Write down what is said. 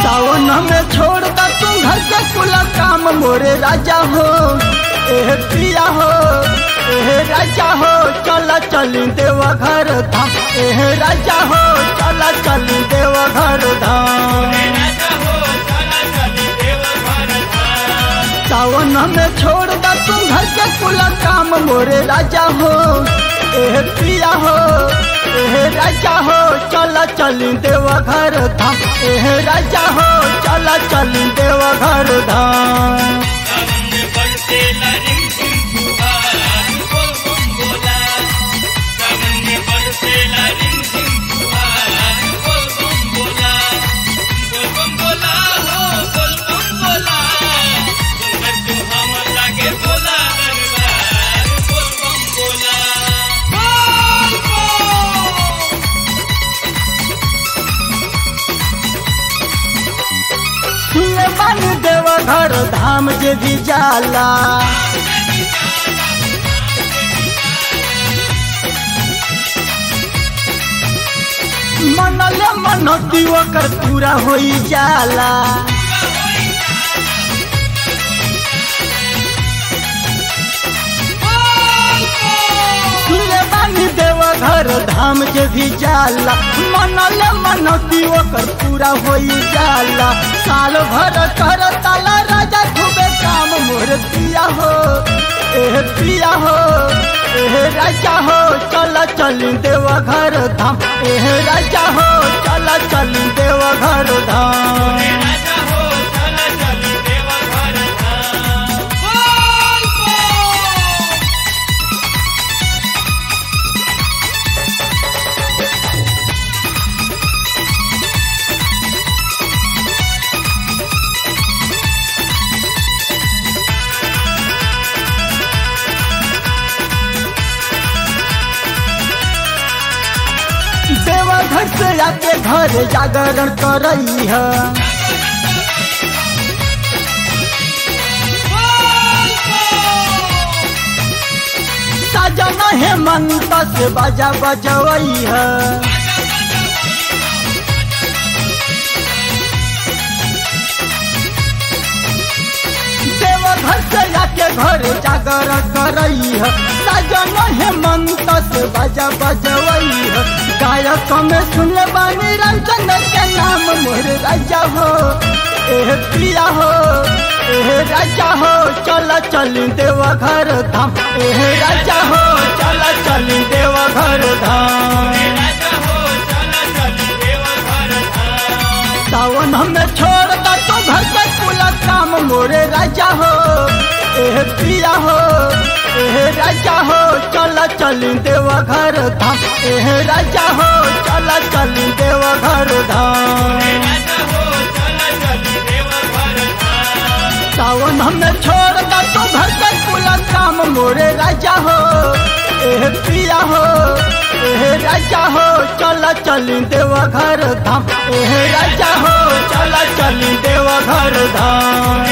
सावन में छोड़ दा तू घर के कुल काम मोरे राजा हो एह पिया हो एह राजा हो चला चली देवा घर धाम एह राजा हो चला चली देवा घर धाम सावन में छोड़ दा तू घर के कुल काम मोरे राजा हो एह पिया हो एह राजा हो चला चली देवा घर धाम एह राजा हो चला चली देवा घर धाम सुने बन देवा घर धाम जे भी जाला मनले मनती ओकर पूरा होई जाला सुने बानी देवा घर धाम जे भी जाला मनले मनती ओकर पूरा होई जाला साल भर कर ताला राजा खूबे काम मोर पिया हो एह पिया हो एह राजा हो चल चली देवा घर धाम एह राजा हो चल चली देवा घर धाम देवा घर से आके घर जागरण करई है सजना हेमंत से बाजा बजवई है देवा घर से आके घर जागरण करई है सजना हेमंत से बाजा बजवई है गायक में सुनले बानी रंजन के नाम मोर राजा हो एह प्रिया हो एह राजा हो चल चली देवा घर धाम एह राजा हो चल चली देवा घर धाम सावन हमें छोड़ दा तो घर के कुल काम मोरे राजा हो एह प्रिया हो एह राजा हो चल चली देवा घर धाम एह राजा हो चल चली देवा घर धाम सावन हमें छोड़ दा तो घर के कुल काम मोरे राजा हो एह पिया हो एह राजा हो चल चली देवा घर धाम एह राजा हो चल चली देवा घर धाम